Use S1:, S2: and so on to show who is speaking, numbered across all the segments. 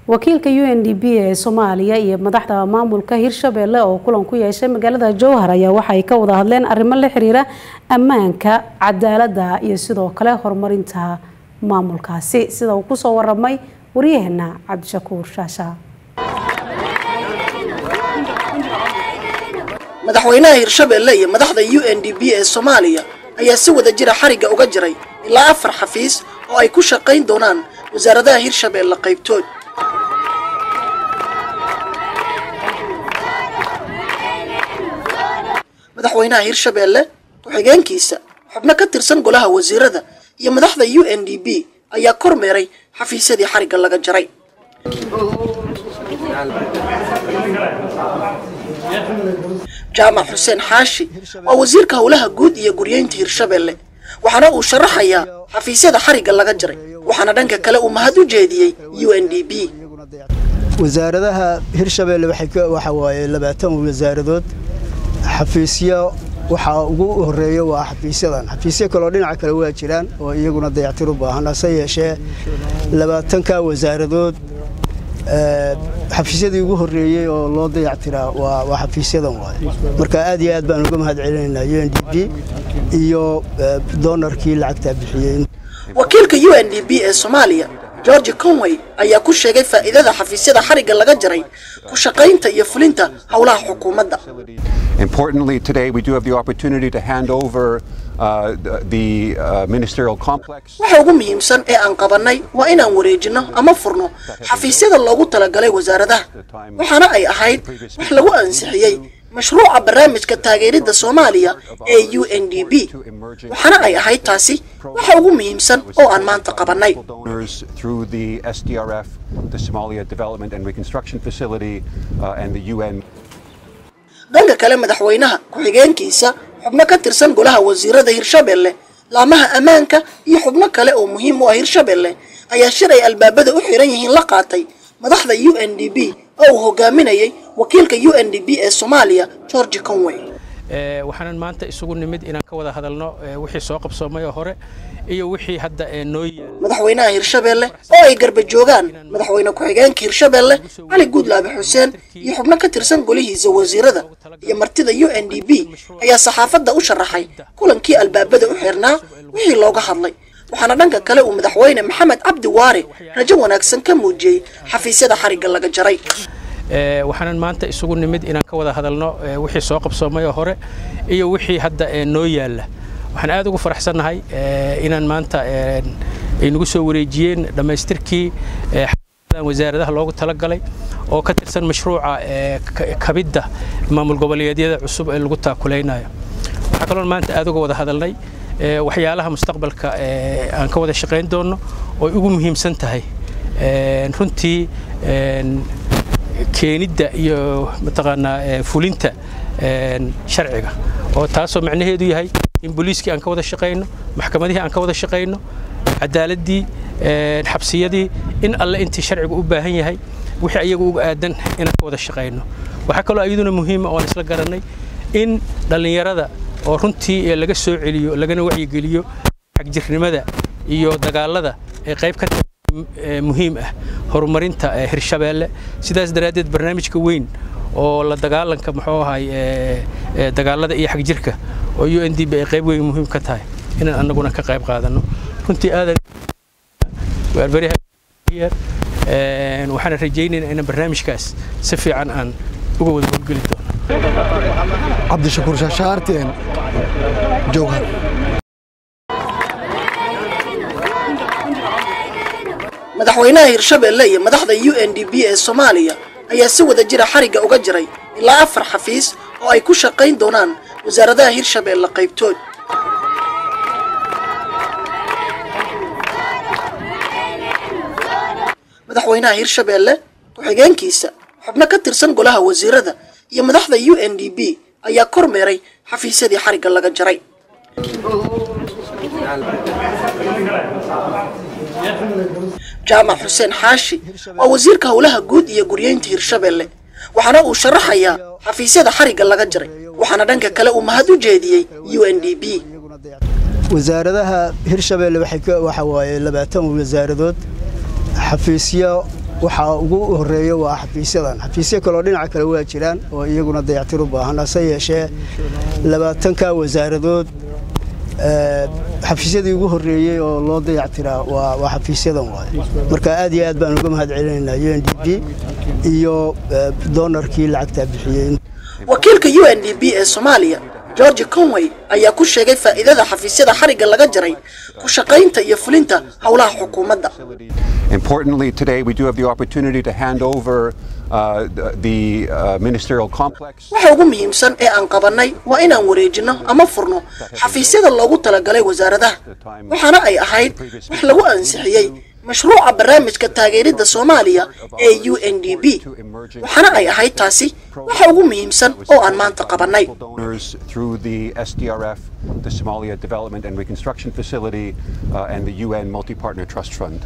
S1: wakiilka u n d b ee soomaaliya iyo madaxda maamulka hirshabeelle oo kulan ku yeeshay magaalada jowhar ayaa waxay ka wada hadleen arrimo la xiriira ammaanka cadaaladda iyo sidoo kale horumarinta maamulkaasi sida uu kusoo waramay waryaheena cabdishakuur shaasha
S2: madaxweynaha hirshabeelle iyo madaxda u n d b ee soomaaliya ayaa si wada jira xarigga uga jiray ilaa afar xafiis oo ay ku shaqayn doonaan wasaaradaha hirshabeelle qaybtood madaxweynaha hirshabeelle ku-xigeenkiisa xubno ka tirsan golaha wasiirada iyo madaxda u n d b ayaa kormeeray xafiisyadii xarigga laga jaray jaamac xuseen xaashi waa wasiirka howlaha guud iyo guryeynta hirshabeelle waxaana uu sharaxayaa xafiisyada xarigga laga jaray waxaana dhanka kale uu mahad u jeediyey u n d b
S3: wasaaradaha hirshabeelle waxa waaye labaatan wasaaradood xafiisyo waxaa ugu horeeya waa xafiisyadan xafiisyo kaleo dhinaca kale waa jiraan oo iyaguna dayactir u baahan hase yeeshee labaatanka wasaaradood xafiisyadii ugu horeeyey oo loo dayactiraa waa xafiisyadan waaye marka aad iyo aad baan uga mahad celinaynaa u n d b iyo doonarkii lacagtaa bixiyey
S2: wakiilka u n d b ee soomaaliya george conway ayaa ku sheegay faa'iidada xafiisyada xarigga laga jaray ku shaqaynta iyo fulinta howlaha xukuumadda
S4: Importantly, today we do have the opportunity to hand over uh, the uh, ministerial complex.
S2: waxa ugu muhiimsan ee aan qabannay waa inaan wareejinno ama furno xafiisyada loogu talagalay wasaaradaha waxaana ay ahayd wax lagu ansixiyey mashruuca barnaamijka taageeridda soomaaliya ee u n d b waxaana ay ahayd taasi waxa ugu muhiimsan oo aan maanta qabannay
S4: Through the SDRF, the Somalia Development and Reconstruction Facility, uh, and the UN.
S2: dhanka kale madaxweynaha ku-xigeenkiisa xubno ka tirsan golaha wasiirada hirshabeelle laamaha ammaanka iyo xubno kale oo muhiim u ah hirshabeelle ayaa shir ay albaabada u xiran yihiin la qaatay madaxda u n d b oo uu hogaaminayay wakiilka u n d b ee soomaaliya george conway
S5: waxaanan maanta isugu nimid inaan ka wada hadalno wixii soo qabsoomay oo hore iyo wixii hadda noo yaal
S2: madaxweynaha hirshabeelle oo ay garba joogaan madaxweyne ku-xigeenka hirshabeelle cali guudlaabe xuseen iyo xubno ka tirsan golihiisa wasiirada iyo martida u n d b ayaa saxaafadda u sharaxay kulankii albaabada u xirnaa wixii looga hadlay waxaana dhanka kale uu madaxweyne maxamed cabdi waare rajo wanaagsan ka muujiyey xafiisyada xarigga laga jaray
S5: waxaanan maanta isugu nimid inaan ka wada hadalno wixii soo qabsoomay oo hore iyo wixii hadda noo yaalla waxaan aad ugu faraxsannahay inaan maanta ay nagu soo wareejiyeen dhammaystirkii wasaaradaha loogu talagalay oo ka tirsan mashruuca kabidda maamul goboleedyada cusub ee lagu taakulaynayo waxaa kaloo maanta aad uga wada hadalnay waxyaalaha mustaqbalka aan ka wada shaqayn doonno oo ugu muhiimsan tahay runtii keenidda iyo mataqaanaa fulinta sharciga oo taasoo macnaheedu yahay in booliiskii aan ka wada shaqayno maxkamadihii aan ka wada shaqayno cadaaladdii xabsiyadii in alle intii sharcigu u baahan yahay wixii ayagu uga aadan inaan ka wada shaqayno waxaa kaloo iyaduna muhiima oo aan isla garannay in dhallinyarada oo runtii laga soo celiyo lagana wacyigeliyo xagjirnimada iyo dagaalada ay qayb ka muhiim ah horumarinta hirshabeelle sidaas daraaddeed barnaamijka weyn oo la dagaalanka muxuu ahay dagaalada iyo xagjirka oo u n d b ay qayb weyn muhiim ka tahay inaan annaguna ka qayb qaadano runtii aadan waxaana rajaynaynaa inaan barnaamijkaas si fiican aan uga wada howlgeli doono
S6: cabdishakuur shaashaarteen jowhar
S2: madaxweynaha hirshabeelle iyo madaxda u n d b ee soomaaliya ayaa si wada jira xarigga uga jiray ilaa afar xafiis oo ay ku shaqayn doonaan wasaaradaha hirshabeelle qaybtood madaxweynaha hirshabeelle ku-xigeenkiisa xubno ka tirsan golaha wasiirada iyo madaxda u n d b ayaa kormeeray xafiisyadii xarigga laga jaray jaamac xuseen xaashi waa wasiirka howlaha guud iyo guryeynta hirshabeelle waxaana uu sharaxayaa xafiisyada xarigga laga jaray waxaana dhanka kale uu mahad u jeediyey u n d b
S3: wasaaradaha hirshabeelle waxa waaye labaatan wasaaradood xafiisyo waxaa ugu horeeya waa xafiisyadan xafiisyo kaloo dhinaca kale waa jiraan oo iyaguna dayactir u baahan hase yeeshee labaatanka wasaaradood xafiisyadii ugu horeeyey oo loo dayactiraa waa xafiisyadan waay marka aad iyo aad baan uga mahad celinaynaa u n d b iyo doonarkii lacagtaa bixiyey
S2: wakiilka u n d b ee soomaaliya george conway ayaa ku sheegay faa'iidada xafiisyada xarigga laga jaray ku shaqaynta iyo fulinta howlaha xukuumadda
S4: Importantly, today we do have the opportunity to hand over uh, the uh, ministerial complex.
S2: waxa ugu muhiimsan ee aan qabannay waa inaan wareejinno ama furno xafiisyada loogu talagalay wasaaradaha waxaana ay ahayd wax lagu ansixiyey mashruuca barnaamijka taageeridda soomaaliya ee u n d b waxaana ay ahayd taasi waxa ugu muhiimsan oo aan maanta qabannay
S4: Donors through the SDRF, the Somalia Development and Reconstruction Facility, uh, and the UN Multi-Partner Trust Fund.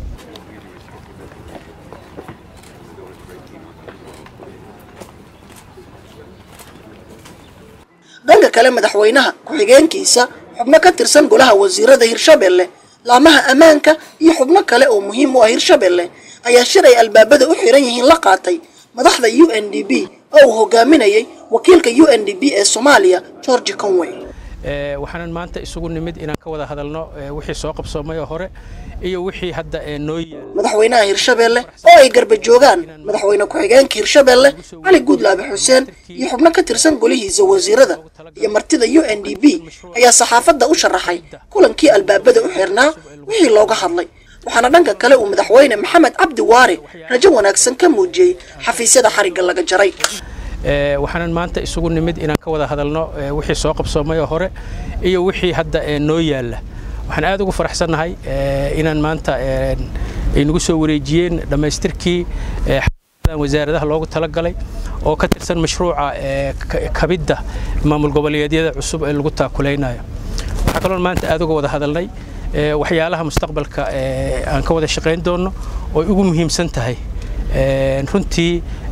S2: dhanka kale madaxweynaha ku-xigeenkiisa xubno ka tirsan golaha wasiirada hirshabelle laamaha ammaanka iyo xubno kale oo muhiim u ah hirshabelle ayaa shir ay albaabada u xiran yihiin la qaatay madaxda u n d b oo uu hogaaminayay wakiilka u n d b ee soomaaliya george conway
S5: waxaanan maanta isugu nimid inaan ka wada hadalno wixii soo qabsoomay oo hore iyo wixii hadda noo yaal
S2: madaxweynaha hirshabelle oo ay garba joogaan madaxweyne ku-xigeenka hirshabelle cali guudlaabe xuseen iyo xubno ka tirsan golihiisa wasiirada iyo martida u n d b ayaa saxaafadda u sharaxay kulankii albaabada u xirnaa wixii looga hadlay waxaana dhanka kale uu madaxweyne maxamed cabdi waare rajo wanaagsan ka muujiyey xafiisyada xarigga laga jaray
S5: waxaanan maanta isugu nimid inaan ka wada hadalno wixii soo qabsoomay oo hore iyo wixii hadda noo yaalla waxaan aad ugu faraxsannahay inaan maanta ay nagu soo wareejiyeen dhammaystirkii wasaaradaha loogu talagalay oo ka tirsan mashruuca kabidda maamul goboleedyada cusub ee lagu taakulaynayo waxaa kaloo maanta aad uga wada hadalnay waxyaalaha mustaqbalka aan ka wada shaqayn doono oo ugu muhiimsan tahay runtii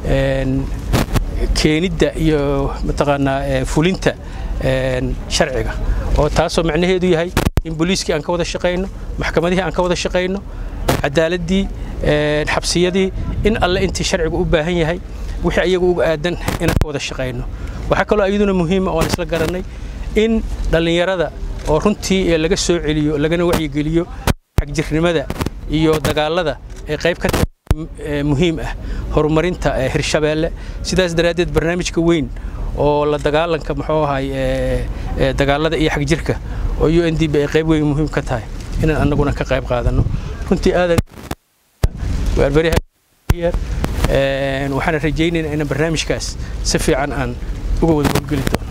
S5: keenidda iyo mataqaanaa fulinta sharciga oo taasoo macnaheedu yahay in booliiskii aan ka wada shaqayno maxkamadihii aan ka wada shaqayno cadaaladdii xabsiyadii in alle intii sharcigu u baahan yahay wixii ayaga uga aadan inaan ka wada shaqayno waxaa kaloo iyaduna muhiima oo aan isla garannay in dhallinyarada oo runtii laga soo celiyo lagana wacyigeliyo xagjirnimada iyo dagaalada ay qayb ka muhiim ah horumarinta hirshabeelle sidaas daraaddeed barnaamijka weyn oo la dagaalanka muxuu ahay dagaalada iyo xagjirka oo u n d b ay qayb weyn muhiim ka tahay inaan annaguna ka qayb qaadano runtii aadan waxaana rajaynaynaa inaan barnaamijkaas si fiican aan uga wada howlgeli doono